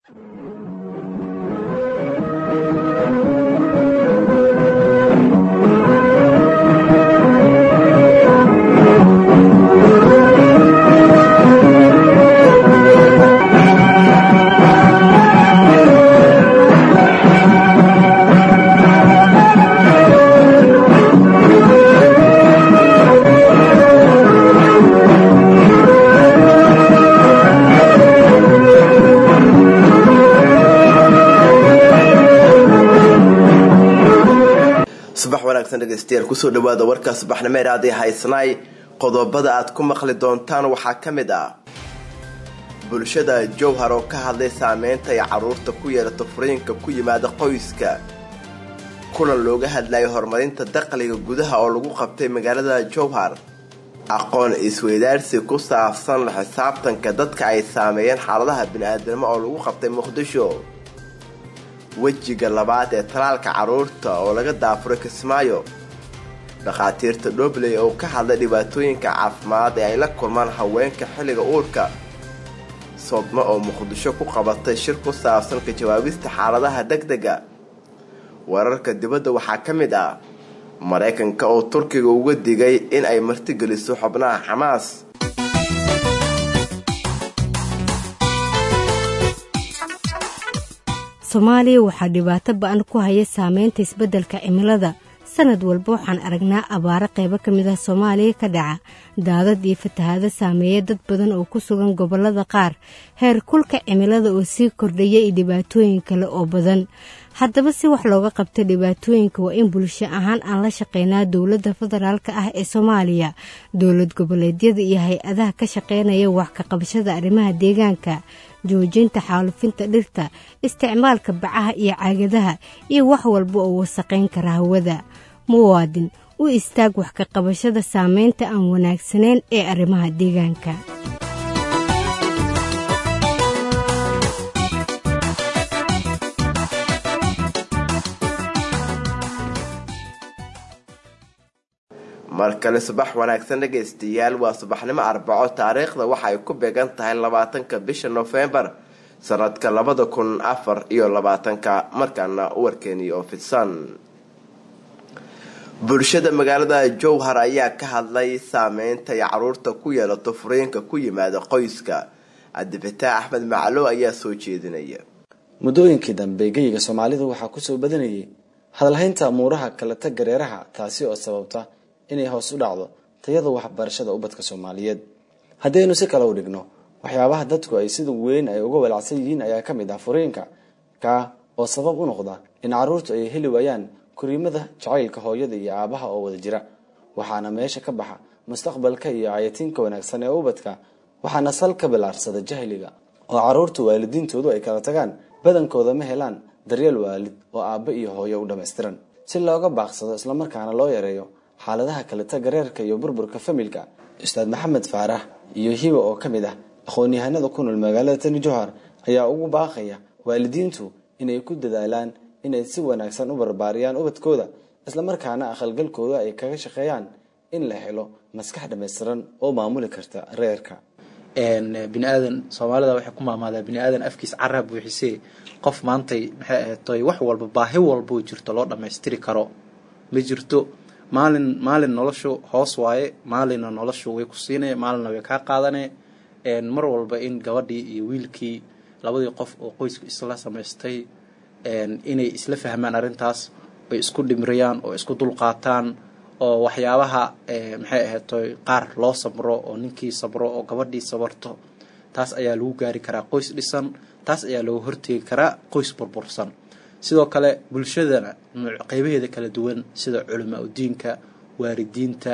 subax wanaagsan dhegeystayaal kusoo dhawaada warka subaxnimo iraadii haysanaay qodobada aad ku maqli doontaan waxaa ka mid ah bulshada jowhar oo ka hadlay saameynta ay carruurta ku yeelato furiinka ku yimaada qoyska kulan looga hadlayay horumarinta dakhliga gudaha oo lagu qabtay magaalada jowhar aqoon isweydaarsi ku saabsan la xisaabtanka dadka ay saameeyeen xaaladaha bini-aadnimo oo lagu qabtay muqdisho wejiga labaad ee talaalka carruurta oo laga daafuray kismaayo dhakhaatiirta dhobley oo ka hadlay dhibaatooyinka caafimaad ee ay la kulmaan haweenka xilliga uurka sodmo oo muqdisho ku qabatay shir ku saabsan ka jawaabista xaaladaha degdega wararka dibadda waxaa ka mid ah maraykanka oo turkiga uga digay in ay martigeliso xubnaha xamaas soomaaliya waxaa dhibaato ba-an ku haya saameynta isbeddelka cimilada sanad walba waxaan aragnaa abaaro qaybo ka mid ah soomaaliya ka dhaca daadad iyo fatahaado saameeya dad badan oo ku sugan gobollada qaar heer kulka cimilada oo sii kordhaya iyo dhibaatooyin kale oo badan haddaba si wax looga qabta dhibaatooyinka waa in bulsho ahaan aan la shaqeynaa dowladda federaalk ah ee soomaaliya dowlad goboleedyada iyo hay-adaha ka shaqeynaya wax ka qabashada arrimaha deegaanka joojinta xaalufinta dhirta isticmaalka bacaha iyo caagadaha iyo wax walba oo wasaqayn kara hawada muwaadin u istaag wax ka qabashada saameynta aan wanaagsanayn ee arrimaha deegaanka mar kale subax wanaagsan dhegaystayaal waa subaxnimo arbaco taariikhda waxa ay ku beegan tahay labaatanka bisha nofembar sanadka labada kun afar iyo labaatanka markaana warkeeni oo fidsan bulshada magaalada jowhar ayaa ka hadlay saameynta ay caruurta ku yeelato furiinka ku yimaada qoyska cabdifataax axmed macalo ayaa soo jeedinaya muddooyinkii dambe geyiga soomaalidu waxaa kusoo badanayay hadalhaynta amuuraha kaleta gareeraha taasi oo sababta inay hoos u dhacdo tayada waxbarashada ubadka soomaaliyeed haddaynu si kale u dhigno waxyaabaha dadku ay sida weyn ay uga walacsan yihiin ayaa ka mid ah furiinka kaa oo sabab u noqda in caruurtu ay heli waayaan koriimada jacaylka hooyada iyo aabaha oo wada jira waxaana meesha ka baxa mustaqbalka iyo cayatiinka wanaagsan ee ubadka waxaana sal ka bilaarsada jahliga oo caruurtu waalidiintoodu ay kala tagaan badankooda ma helaan daryeel waalid oo aabba iyo hooyo u dhammaystiran si looga baaqsado islamarkaana loo yareeyo xaaladaha kaleta gareerka iyo burburka familka ustaad maxamed faarax iyo hiba oo ka mid ah aqoon-yahanada ku nool magaalada tani johar ayaa ugu baaqaya waalidiintu inay ku dadaalaan inay si wanaagsan u barbaariyaan ubadkooda islamarkaana aqalgalkooda ay kaga shaqeeyaan in la helo maskax dhammaystiran oo maamuli karta reerka biniaadan soomaalida waxay ku maamaadaa biniaadan afkiis cara buuxisee qof maantay maxay ahaatoy wax walba baahi walboo jirto loo dhammaystiri karo ma jirto maalin maalin noloshu hoos waaye maalinna noloshu way ku siinay maalinna way kaa qaadane mar walba in gabadhii iyo wiilkii labadii qof oo qoysku isla samaystay inay isla fahmaan arrintaas oy isku dhimriyaan oo isku dulqaataan oo waxyaabaha maxay ahaytoy qaar loo sabro oo ninkii sabro oo gabadhii sabarto taas ayaa lagu gaari karaa qoys dhisan taas ayaa looga horteegi karaa qoys burbursan sidoo kale bulshadana qeybaheeda kala duwan sida culamaa udiinka waalidiinta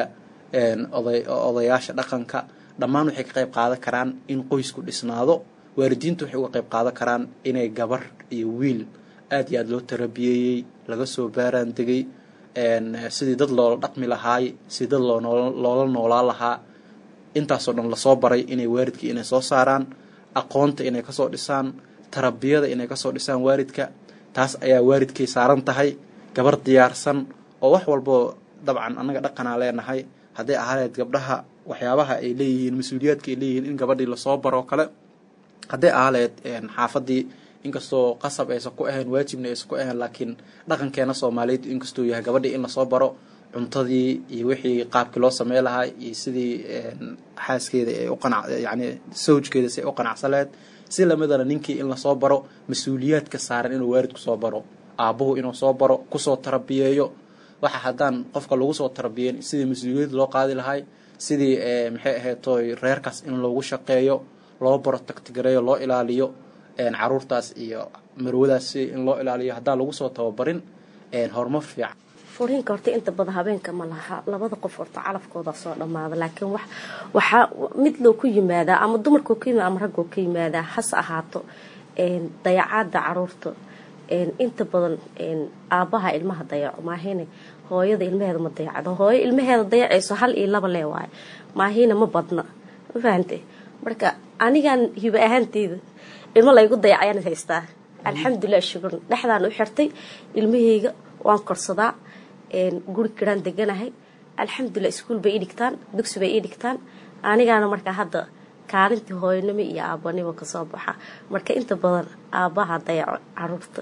odayaasha dhaqanka dhammaan waxay ka qayb qaadan karaan in qoysku dhisnaado waalidiintu waxay uga qayb qaadan karaan inay gabar iyo wiil aada iyo aada loo tarabiyeeyey laga soo baaraan degay sidii dad loola dhaqmi lahaay sidii dad loola noolaan lahaa intaasoo dhan lasoo baray inay waalidkii inay soo saaraan aqoonta inay kasoo dhisaan tarabiyada inay kasoo dhisaan waalidka taas ayaa waalidkay saaran tahay gabar diyaarsan oo wax walboo dabcan annaga dhaqanaa leenahay hadday ahaaneed gabdhaha waxyaabaha ay leeyihiin mas-uuliyaadka ay leeyihiin in gabadhii lasoo baroo kale hadday aaleed xaafadii inkastoo qasab aysan ku ahayn waajibna aysan ku ahayn laakiin dhaqankeena soomaaliyeed inkastuu yahay gabadhii in lasoo baro cuntadii iyo wixii qaabkii loo samey lahaa iyo sidii xaaskeeda ay uqanac yani sawjkeeda si ay u qanacsaleed si lamidana ninkii in lasoo baro mas-uuliyaadka saaran inuu waalidku soo baro aabuhu inuu soo baro kusoo tarabiyeeyo waxa haddaan qofka lagu soo tarabiyeyn sidii mas-uuliyad loo qaadi lahay sidii maxay ahayd toy reerkaas in loogu shaqeeyo loo baro tagtigareeyo loo ilaaliyo caruurtaas iyo marwadaas si in loo ilaaliyo haddaan lagu soo tababarin horumar fiican furiinka horta inta badan habeenka ma laha labada qof horta calafkooda soo dhamaada laakiin wax waxaa mid loo ku yimaadaa ama dumarkoo ka yimaada ama raggoo ka yimaadaa hase ahaato dayacaada caruurta inta badan aabaha ilmaha dayaco maahine hooyada ilmaheeda ma dayacdo hooyo ilmaheeda dayacayso hal iyo laba lee waayo maahina ma badna ma fahante marka anigan hiba ahaanteyda ilmo laygu dayacayaan haystaa alxamdulilah shukur dhexdaan u xirtay ilmaheyga waan korsadaa guri kiraan deganahay alxamdulilah iskuol bay ii dhigtaan dugsi bay ii dhigtaan anigaana markaa hadda kaalintii hooyanimo iyo aabanimo kasoo baxa marka inta badan aabaha dayaco caruurta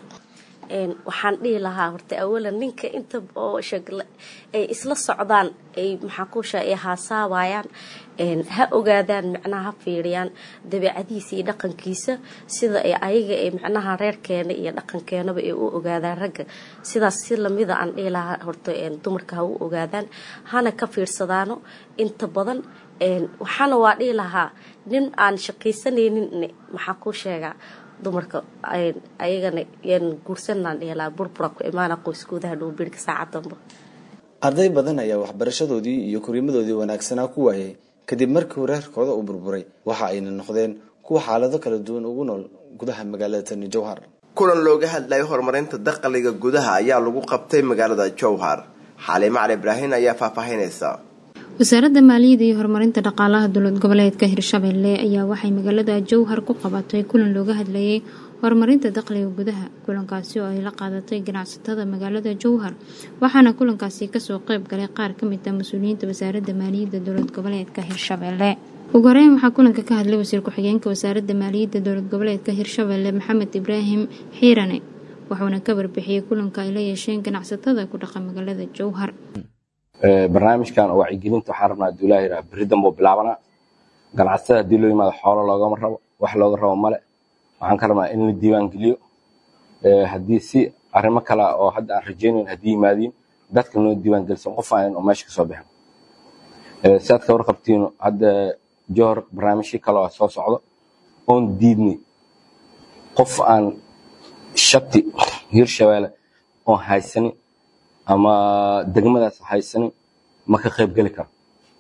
waxaan dhihi lahaa horta awalan ninka inta oo sheegle ay isla socdaan ay maxaakuusha ay haasaabayaan ha ogaadaan macnaha ha fiiriyaan dabeecadiisa iyo dhaqankiisa sida ay ayaga ay macnaha reerkeena iyo dhaqankeenaba ay u ogaadaan ragga sidaas si lamida aan dhihi lahaa horta dumarka ha u ogaadaan hana ka fiirsadaano inta badan waxaana waa dhihi lahaa nin aan shaqaysanaynin maxaa kuu sheegaa dumarka ayagana yan guursanaan dhihi lahaa burbura ku imaana qoyskoodaha dhowbirka saacadanba arday badan ayaa waxbarashadoodii iyo koriimadoodii wanaagsanaa ku waayay kadib markii reerkooda uu burburay waxa ayna noqdeen kuwa xaalado kala duwan ugu nool gudaha magaalada tani jowhar kulan looga hadlayay horumarinta dakhliga gudaha ayaa lagu qabtay magaalada jowhar xaliimo cali ibraahin ayaa faahfaahinaysa wasaaradda maaliyadda iyo horumarinta dhaqaalaha dowlad goboleedka hirshabelle ayaa waxay magaalada jowhar ku qabatay kulan looga hadlayay horumarinta dakhliga gudaha kulankaasi oo ay la qaadatay ganacsatada magaalada jowhar waxaana kulankaasi kasoo qeyb galay qaar kamid ah mas-uuliyiinta wasaaradda maaliyadda dowlad goboleedka hirshabelle ugu horeyn waxaa kulanka ka hadlay wasiir ku-xigeenka wasaaradda maaliyadda dowlad goboleedka hirshabelle maxamed ibraahim xiirane wuxuuna ka warbixiyey kulanka ay la yeesheen ganacsatada ku dhaqa magaalada jowhar barnaamijkan oo wacyigelinta waxaan rabnaa haduu ilaha yiraha berri danbuu bilaabanaa ganacsatada haddii loo yimaado xoolo loogama rabo wax looga rabo male waxaan ka rabnaa in la diiwaan geliyo haddii si arrimo kale oo hadda aan rajaynayn haddii yimaadiin dadka noo diiwaan gelisan qof aan oo meesha kasoo bixin si aad ka warqabtiin hadda johor barnaamijyo kale oo soo socdo oon diidnay qof aan shati hirshabeelle oon haysanin ama degmadaas haysanin ma ka qayb geli karo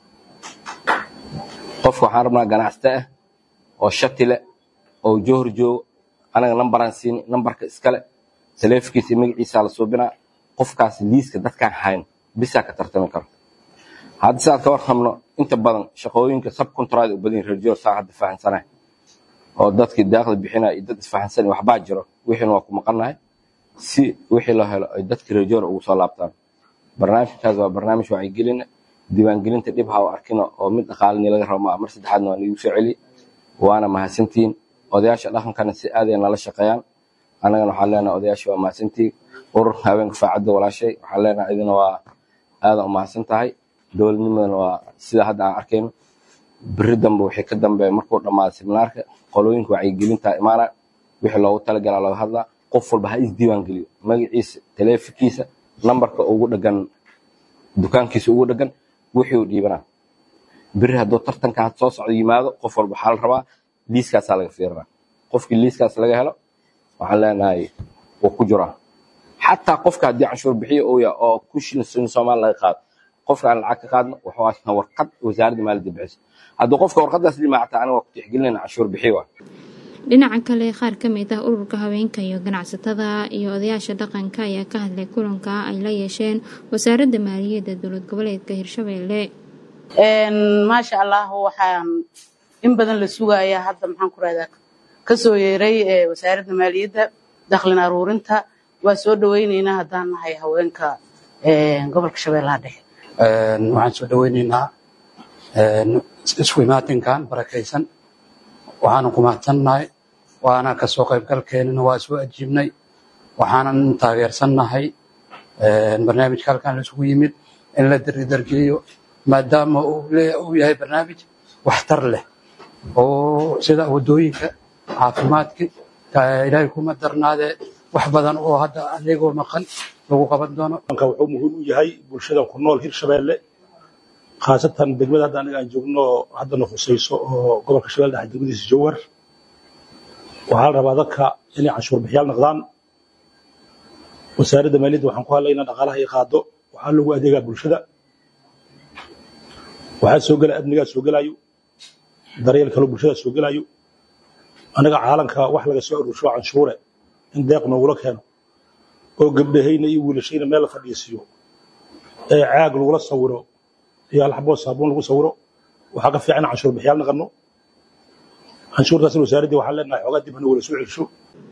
qofka waxaan rabnaa ganacsato ah oo shati leh oo johor joogo anaga nambaraan siini nambarka iskale taleefonkiisa iyo magaciisa la suubinaa qofkaas liiska dadkaan hayn bisaa ka tartami karo hadda sidaad ka warqabno inta badan shaqooyinka subcontract u badan reer johor saa hadda fahansanahay oo dadkii daaqli bixinaya iyo dad isfahansan waxbaa jiro wixiina waa ku maqannahay si wixii loo helo ay dadka reejoor ugu soo laabtaan barnaamijkaas waa barnaamij wacyigelina diiwaangelinta dhib ha u arkina oo mid dhaqaalini laga rabo maa mar saddexaadna waa niigu soo celiye waana mahadsantihiin odayaasha dhaqankana si aaday nala shaqeeyaan annagana waxaan leenahay odayaasha waa mahadsantihiin urur haweenka faacadda walaashay waxaan leenahay idina waa aadan u mahadsan tahay dowladnimadana waa sida hadda aan arkayno beri dambe wixii ka dambeeya markuu dhammaado seminaarka qolooyinka wacyigelinta imaana wixii loogu talagalaa laga hadlaa qof walba ha isdiiwaan geliyo magaciisa taleefonkiisa nambarka ugu dhagan dukaankiisa ugu dhagan wixii uu dhiibanaa beri hadduu tartanka had soo socdo yimaado qof walba waxaa la rabaa liiskaasaa laga fiirinaa qofkii liiskaas laga helo waxaan leenahay wuu ku jiraa xataa qofka haddii canshuur bixiyo uu yahay oo ku shilin soomaali laga qaado qofka aan lacag ka qaadno wuxuu haystaa warqad wasaaradda maaliyadda bixiso haddii qofka warqadaas dhimaa xataa aniga waa ku tixgelinayna canshuur bixiyo waa dhinaca kale qaar ka mid ah ururka haweenka iyo ganacsatada iyo odayaasha dhaqanka ayaa ka hadlay kulanka ay la yeesheen wasaaradda maaliyadda dowlad goboleedka hirshabelle maasha allah waxaan in badan la sugayaa hadda maxaan ku rahdaa kasoo yeeray wasaaradda maaliyadda daklin aruurinta waa soo dhaweyneynaa haddaan nahay haweenka gobolka shabeellaha dhexe waxaan soo dhaweyneynaa isku imaatinkan barakaysan waxaana ku mahadsannahay waana kasoo qaybgalkeenana waa soo ajiibnay waxaanan taageersannahay barnaamijka halkan laisugu yimid in la dardargeliyo maadaama uu yahay barnaamij waxtar leh oo sida wadooyinka caafimaadka ilaahay kuma darnaadee wax badan oo hadda adeegoo maqan lagu qaban doono wuxuu muhiim u yahay bulshada ku nool hirshabeelle khaasatan degmada hadda aniga aan joogno haddana khusayso oo gobolka shabeelle dhexe degmadiisa jowhar waxaa la rabaa dadka inay canshuur bixiyaal noqdaan wasaaradda maaliyadda waxaan ku hadlaynaa dhaqaalaha ay qaado waxaa loogu adeegaa bulshada waxaa soo gela amnigaa soo gelayo daryeel kaloo bulshada soo gelayo anaga caalanka wax laga soo aruursho canshuure in deeq noogula keeno oo gabdhahayna iyo wiilashayna meel la fadhiisiiyo ee caag lagula sawiro iyo alxaboo saabuun lagu sawiro waxaa ka fiican canshuur bixiyaal naqano canshuurtaasna wasaaraddii waxaan leenahay xoogaa dib hana wala soo celsho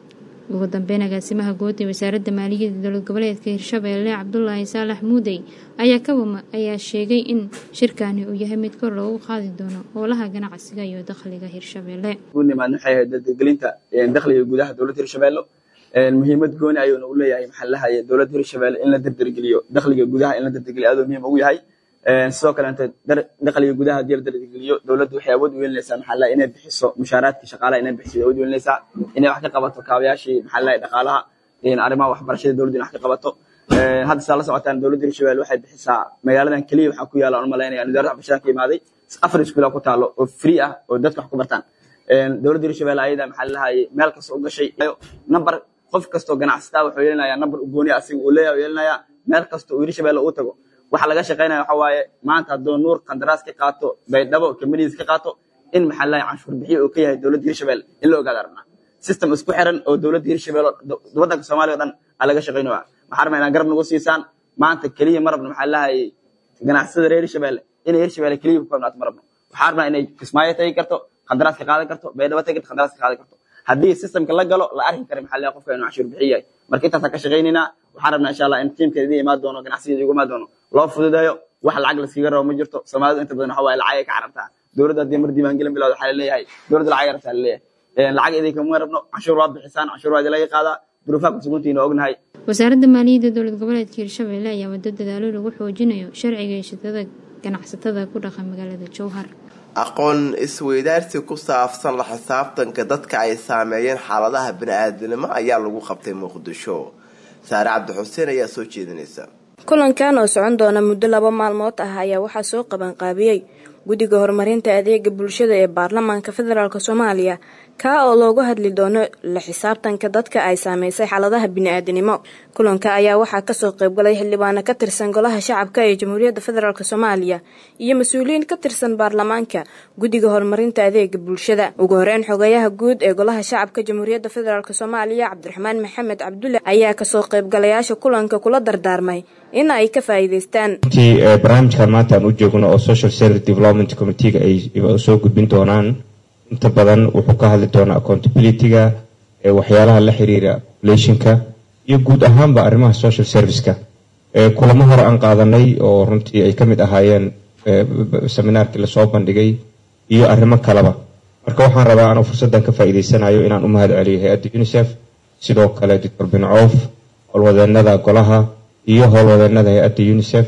ugu dambeyn agaasimaha guud ee wasaaradda maaliyadda dowlad goboleedka hirshabeelle cabdulaahi saalax muudey ayaa ka wama ayaa sheegay in shirkani uu yahay mid kor loogu qaadi doono howlaha ganacsiga iyo dakhliga hirshabeelle nimaad waxay ahayd dardargelinta dakhliga gudaha dowladda hirshabeelle muhiimad gooni ayuuna u leeyahay maxaa lahaye dowladda hirshabeelle in la dardargeliyo dakhliga gudaha in la dardargeliyo aadoo muhiim ugu yahay sidoo kaleente dakhliga gudaha haddii la dardargeliyo dowladdu waxay awood u yeelinaysaa maxaa lahaye inay bixiso mushaaraadka shaqaalaha inay bixiso awood u yeelinaysaa inay wax ka qabato kaabayaashii maxaa lahaye dhaqaalaha arrimaha waxbarashada dowladdu in wax ka qabato hadda saa la socotaan dowladda hirshabeelle waxay bixisaa magaaladan keliya waxaa ku yaala aan malaynaya wasaaradda waxbarashada ka imaaday afar iskuula ku taalo oo free ah oo dadka wax ku bartaan dowladda hirshabeelle ayada maxaa lahaye meel kasta u gashay number qof kastoo ganacsataa wuxuu yeelinayaa number u gooni asiga uu leeyahay yeelinayaa meel kasta uu hirshabeelle uu tago waxa laga shaqaynaya waxa waaye maanta hadduu nuur qandaraas ka qaato baydhabo kamaniis ka qaato in maxaa lahaye canshuur bixiyo uu ka yahay dowladda hirshabeelle in la ogaada rabnaa system isku xiran oo dowladda hirshabeelle waddanka soomaaliya o dhan aa laga shaqaynaya waxaa rabnaa inaa garab nagu siisaan maanta keliya ma rabno maxaa lahaye ganacsada reer hirshabeelle inay hirshabeelle keliya ku koobnaato ma rabno waxaa rabnaa inay kismaayo tagi karto qandaraas ka qaadan karto baydhabo tagi karto qandaraas ka qaadan karto haddii systemka la galo la arki kara maxaa lahaye qofka inuu canshuur bixiyo yahay marka intaasaan ka shaqaynaynaa waxaan rabnaa insha allah in tiimkeeda idin imaan doono ganacsigeeda igu imaan doono loo fududeeyo wax lacag laskaga rabo ma jirto soomaalidu inta badan waxa waaye lacag ay ka carabtaa dowladda haddii mar diiwaangelin bilowda waxaa laleeyahay dowladda lacag rabtaa laleeyahay lacag idinkama rabno canshuur waa bixisaan canshuur waa idinlaga qaadaa duruufaha kusuguntiina ognahay wasaaradda maaliyadda dowlad goboleedka hirshabeelle ayaa wado dadaalo lagu xoojinayo sharciga heshatada ganacsatada ku dhaqan magaalada jowhar aqoon isweydaarsi ku saabsan la xisaabtanka dadka ay saameeyeen xaaladaha bani-aadamnimo ayaa lagu qabtay muqdisho saare cabdixuseen ayaa soo jeedinaysa kulankan oo socon doona muddo laba maalmood ah ayaa waxaa soo qabanqaabiyey guddiga horumarinta adeega bulshada ee baarlamaanka federaalk soomaaliya kaa oo loogu hadli doono la xisaabtanka dadka ay saameysay xaaladaha bini-aadanimo kulanka ayaa waxaa kasoo qaybgalay xildhibaano ka tirsan golaha shacabka ee jamhuuriyadda federaalk soomaaliya iyo mas-uuliyiin ka tirsan baarlamaanka guddiga horumarinta adeega bulshada ugu horeyn xogeyaha guud ee golaha shacabka jamhuuriyadda federaalk soomaaliya cabdiraxmaan maxamed cabdulle ayaa kasoo qaybgalayaasha kulanka kula dardaarmay in ay ka faa'iidaystaan barnaamijkan maanta aan u joogno oo social service development committeega ay soo gudbin doonaan inta badan wuxuu ka hadli doonaa accountability-ga waxyaalaha la xiriira populationka iyo guud ahaanba arrimaha social serviceka kulamo hore aan qaadanay oo runtii ay ka mid ahaayeen seminaarkii lasoo bandhigay iyo arrimo kaleba marka waxaan rabaa anuu fursaddan ka faa'iidaysanayo inaan u mahad celiyo hay-adda unisef sidoo kale doctor bin coof howlwadeenada golaha iyo howlwadeenada hay-adda unisef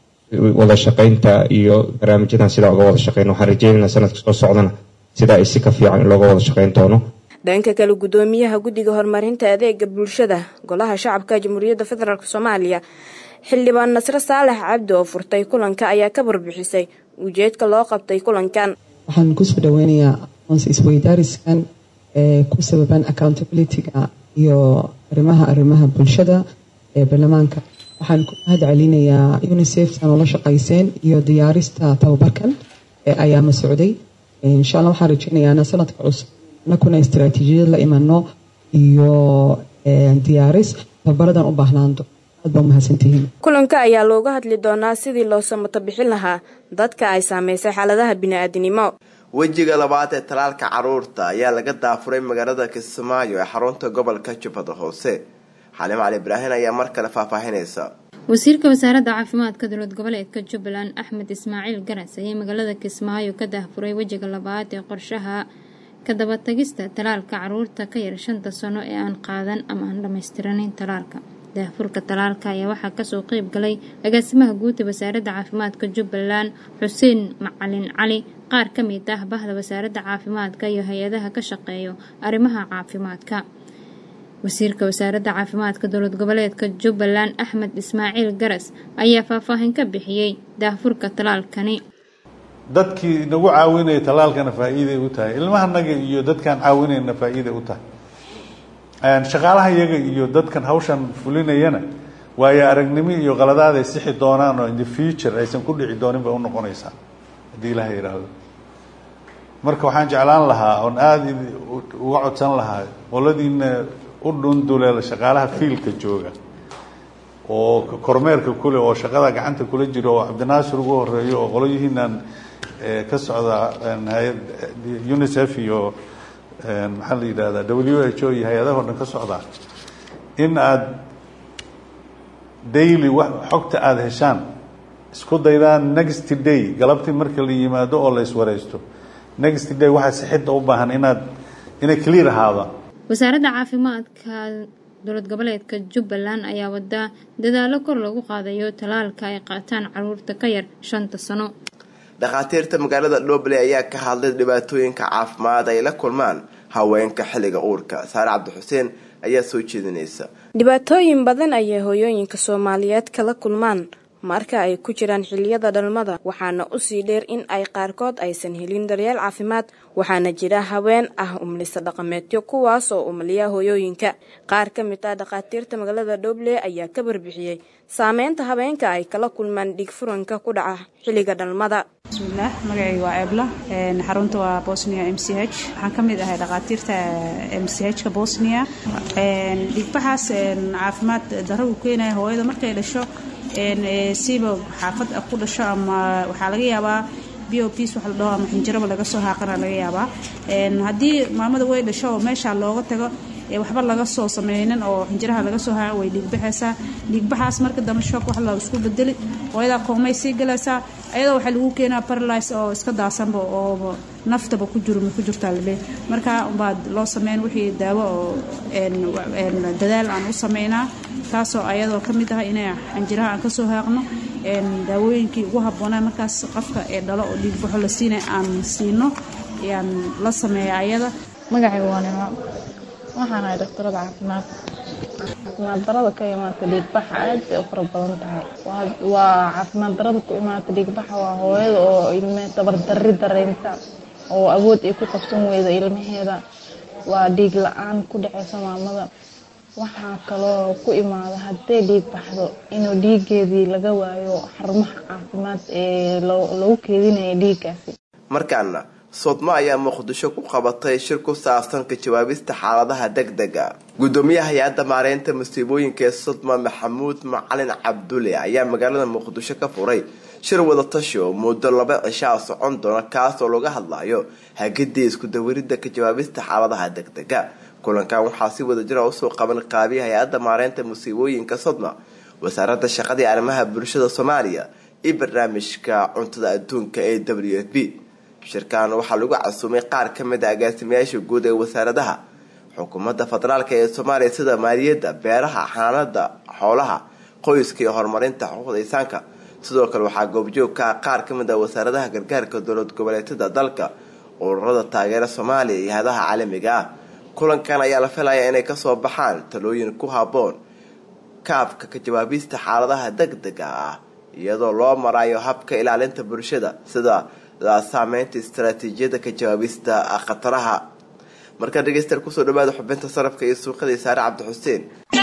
wada shaqaynta iyo barnaamijyadan sidaa uga wada shaqeyno waxaan rajeynaynaa sanadka soo socdana sidaa ay si ka fiican in looga wada shaqeyn doono dhanka kale guddoomiyaha guddiga horumarinta adeega bulshada golaha shacabka jamhuuriyadda federaalk soomaaliya xildhibaan nasre saalax cabdi oo furtay kulanka ayaa ka warbixisay ujeedka loo qabtay kulankan waxaan kusoo dhaweynayaa aqoonsi isweydaariskan ee ku sababan accountability-ga iyo arrimaha arrimaha bulshada ee baarlamaanka waxaan ku mahad celinayaa unisef san ula shaqayseen iyo diyaarista tababarkan ee ayaama socday insha alla waxaan rajeynayaa sanadka cusub anakuna istaraatiijiyad la imano iyo diyaaris tababaradan u baahnaando aad baa umahadsantihiin kulanka ayaa looga hadli doonaa sidii loo samato bixin lahaa dadka ay saameysay xaaladaha bini-aadinimo wejiga labaad ee talaalka caruurta ayaa laga daafuray magaalada kismaayo ee xarunta gobolka jubbada hoose xalim cali ibraahin ayaa mar kale faahfaahinaysa wasiirka wasaaradda caafimaadka dowlad goboleedka jubbaland axmed ismaaciil garas ayaa magaalada kismaayo ka daahfuray wejiga labaad ee qorshaha ka dabatagista talaalka caruurta ka yar shanta sano ee aan qaadan ama aan dhammaystiranayn talaalka daahfurka talaalka ayaa waxaa kasoo qeyb galay agaasimaha guud ee wasaaradda caafimaadka jubbaland xuseen macalin cali qaar ka mid ah bahda wasaaradda caafimaadka iyo hay-adaha ka shaqeeyo arrimaha caafimaadka wasiirka wasaaradda caafimaadka dowlad goboleedka jubbaland axmed ismaaciil garas ayaa faahfaahin ka bixiyey daahfurka talaalkani dadkii nagu caawinaya talaalkana faa-iiday u tahay ilmahanaga iyo dadkaan caawinayna faa-iiday u tahay shaqaalaha iyaga iyo dadkan hawshan fulinayana waayo aragnimo iyo qaladaad ay sixi doonaan oo in the future aysan ku dhici doonin bay unoqonaysaa haddii ilaha yidhaahdo marka waxaan jeclaan lahaa oon aada uga codsan lahaa qoladiina u dhunduleela shaqaalaha fiilka jooga oo kormeerka kule oo shaqada gacanta kula jiro oo cabdinaasir ugu horeeyo oo qolyihiinan ka socda hay-ad unicef iyo maxaa la yidhahdaa w h o iyo hay-adaha o dhan ka socdaa in aada daily xogta aada heshaan isku daydaan next day galabtii marka la yimaado oo la iswareysto next day waxaa sixidda u baahan inaad inay clear ahaada wasaaradda caafimaadka dowlad goboleedka jubbaland ayaa wadaa dadaalo kor lagu qaadayo talaalka ay qaataan caruurta ka yar shanta sano dhakhaatiirta magaalada dhoble ayaa ka hadlay dhibaatooyinka caafimaad ay la kulmaan haweenka xilliga uurka saare cabdixuseen ayaa soo jeedinaysa dhibaatooyin badan ayay hooyooyinka soomaaliyeed kala kulmaan marka ay ku jiraan xiliyada dhalmada waxaana usii dheer in ay qaarkood aysan helin daryeel caafimaad waxaana jira haween ah umlisa dhaqameedyo kuwaas oo umliya hooyooyinka qaar ka mid ah dhakhaatiirta magaalada dhoble ayaa ka barbixiyey saameynta habeenka ay kala kulmaan dhiig furanka ku dhaca xilliga dhalmada bismillaah magacayga waa ebla xarunta waa bosnia m c h waxaan ka mid ahay dhakhaatiirta m c h ka bosnia dhiigbaxaas caafimaad darro uu keenaya hooyada markay dhasho siiba xaafad ku dhasho ama waxaa laga yaabaa b o ps wax la dhaho ama xinjiraba laga soo haaqana laga yaabaa haddii maamada way dhasho oo meeshaa looga tago waxba laga soo sameynin oo xinjiraha laga soo haaco way dhiigbaxaysaa dhiigbaxaas marka dambe shook wax la isku bedeli hooyadaa koomay sii galaysaa ayadoo waxaa lagu keenaa paralyze oo iska daasanba oo naftaba ku jiro ma ku jirtaa laleey marka baad loo sameyn wixii daawo oo dadaal aan u sameynaa taasoo ayadoo ka mid ah inay xinjiraha aan kasoo haaqno daawooyinkii ugu habboonaa markaas qofka ee dhalo oo dhiigbaxo la siinay aan siino ayaan la sameeya ayada magacayga waa nimo waxaan ahay daktarada caafimaad caafimaad darada ka imaata dhiigbaxa aad bay u fara badan tahay waa caafimaad darada ku imaata dhiigbaxa waa hooyada oo ilme tabardarri dareemta oo awood ay ku qabsan weyda ilmaheeda waa dhiig la-aan ku dhaceysa maamada waxaa kaloo ku imaada hadday dhiig baxdo inuu dhiigeedii laga waayo xarumaha caafimaad ee lagu keedinaya dhiiggaasi markaana sodmo ayaa muqdisho ku qabatay shir ku saabsan ka jawaabista xaaladaha degdega gudoomiyaha hay-adda maareynta musiibooyinka ee sodma maxamuud macalin cabdulle ayaa magaalada muqdisho ka furay shir wadatashi oo muddo laba cishaa socon doona kaas oo laga hadlayo hagidii isku dawaridda ka jawaabista xaaladaha degdega kulankan waxaa si wadajira usoo qaban qaabiya hay-adda maareynta musiibooyinka sodma wasaaradda shaqadii arrimaha bulshada soomaaliya iyo barnaamijka cuntada adduunka ee w f b shirkan waxaa lagu casuumay qaar ka mid a agaasimayaasha guud ee wasaaradaha xukuumadda federaalk ee soomaaliya sida maaliyadda beeraha xanaanada xoolaha qoyska iyo horumarinta xuquuqda insaanka sidoo kale waxaa goobjoog ka ah qaar ka mid a wasaaradaha gargaarka dowlad goboleedyada dalka ururada taageera soomaaliya iyo hadaha caalamiga ah kulankan ayaa la filayaa inay kasoo baxaan talooyin ku habboon kaabka ka jawaabista xaaladaha degdega ah iyadoo loo marayo habka ilaalinta bulshada sida saameynta istaraatiijiyada ka jawaabista khataraha markaa dhegeystayaal kusoo dhawaada xubinta sarafka iyo suuqadii saare cabdixuseen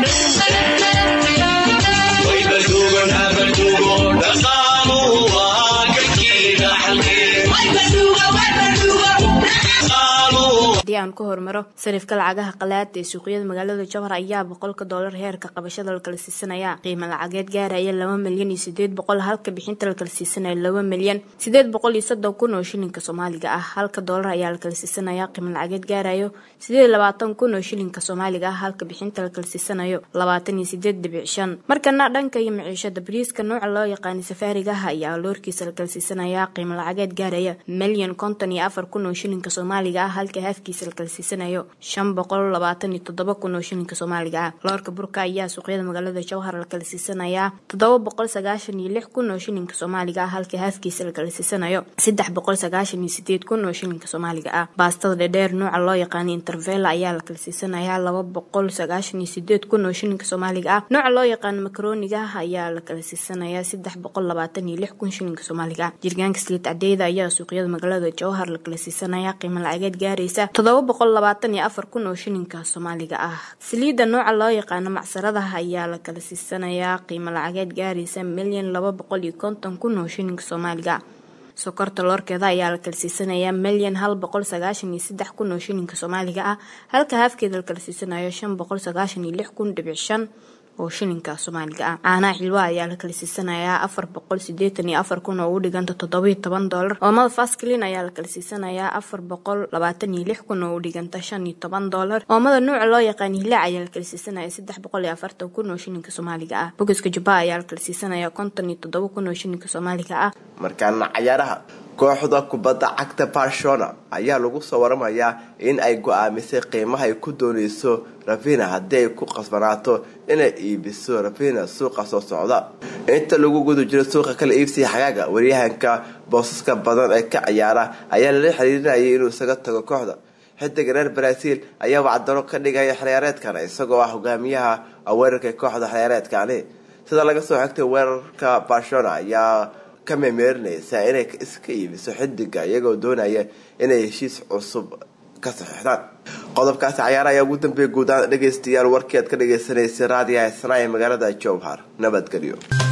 haddii aan ku hormaro sarifka lacagaha qalaada ee suuqyada magaalada jowhar ayaa boqolka doolar heerka qabashada la kala siisanaya qiimo lacageed gaaraya laba milyan iyo sideed boqol halka bixinta la kala siisanaya laba milyan sideed boqol iyo soddon kun oo shilinka soomaaliga ah halka doolar ayaa la kala siisanaya qiimo lacageed gaarayo sideed labaatan kun oo shilinka soomaaliga ah halka bixinta la kala siisanayo labaatan iyo sideed dhibic shan markana dhanka iyo maciishada bariiska nooca loo yaqaanay safaariga ah ayaa loorkiisa la kala siisanaya qiimo lacageed gaaraya milyan konton iyo afar kun oo shilinka soomaaliga ah halka haafkiisa haafkiisa la kala siisanayo shan boqol labaatan iyo toddoba kun oo shilinka soomaaliga ah loorka burka ayaa suuqyada magaalada jowhar la kala siisanayaa toddoba boqol sagaashan iyo lix kun oo shilinka soomaaliga ah halka haafkiisa la kala siisanayo saddex boqol sagaashan iyo sideed kun oo shilinka soomaaliga ah baastada dhedheer nooca loo yaqaana intervela ayaa la kala siisanayaa laba boqol sagaashan iyo sideed kun oo shilinka soomaaliga ah nooca loo yaqaano makarooniga ayaa la kala siisanayaa saddex boqol labaatan iyo lix kun shilinka soomaaliga ah jirgaanka saliid cadeyda ayaa suuqyada magaalada jowhar la kala siisanayaa qiimo lacageed gaaraysa toddoba boqol labaatan iyo afar kun oo shilinka soomaaliga ah saliidda nooca loo yaqaano macsaradaha ayaa la kala siisanayaa qiimo lacageed gaaraysa milyan laba boqol iyo konton kun oo shilinka soomaaliga ah sokorta loorkeeda ayaa la kala siisanayaa milyan hal boqol sagaashan iyo saddex kun oo shilinka soomaaliga ah halka haafkeeda la kala siisanayo shan boqol sagaashan iyo lix kun dhibic shan oo shilinka soomaaliga ah caanaha xilwa ayaa la kala siisanayaa afar boqol sideetan iyo afar kun oo u dhiganta toddobiyo toban doolar oomada fasklin ayaa la kala siisanayaa afar boqol labaatan iyo lix kun oo u dhiganta shan iyo toban doolar oomada nuuca loo yaqaan hilaac ayaa la kala siisanaya saddex boqol iyo afartan kun oo shilinka soomaaliga ah bogoska jubba ayaa la kala siisanaya konton iyo toddoba kun oo shilinka soomaaliga ah markaana cayaaraha kooxda kubadda cagta barcelona ayaa lagu soo waramayaa in ay go-aamisay qiimaha ay ku dooneyso ravina haddii ay ku qasbanaato inay iibiso ravina suuqa soo socda inta lagu guda jiro suuqa kala iibsiga xagaaga waryahanka boosaska badan ee ka ciyaara ayaa lala xiriirinayay inuu isaga tago kooxda xidiga reer brazil ayaa wacdaro ka dhigaya xiliyaareedkan isagoo ah hogaamiyaha weerarka kooxda xiliyaareedkani sida laga soo xigtay weerarka barcelona ayaa ka memeerinaysa inay iska iibiso xidiga iyagoo doonaya inay heshiis cusub ka saxiixdaan qodobkaasi cayaara ayaa ugu dambeeya guud ahaan dhegaystayaal warkii aad ka dhagaysanaysay raadiyaha isnaa ee magaalada jowhar nabadgelyo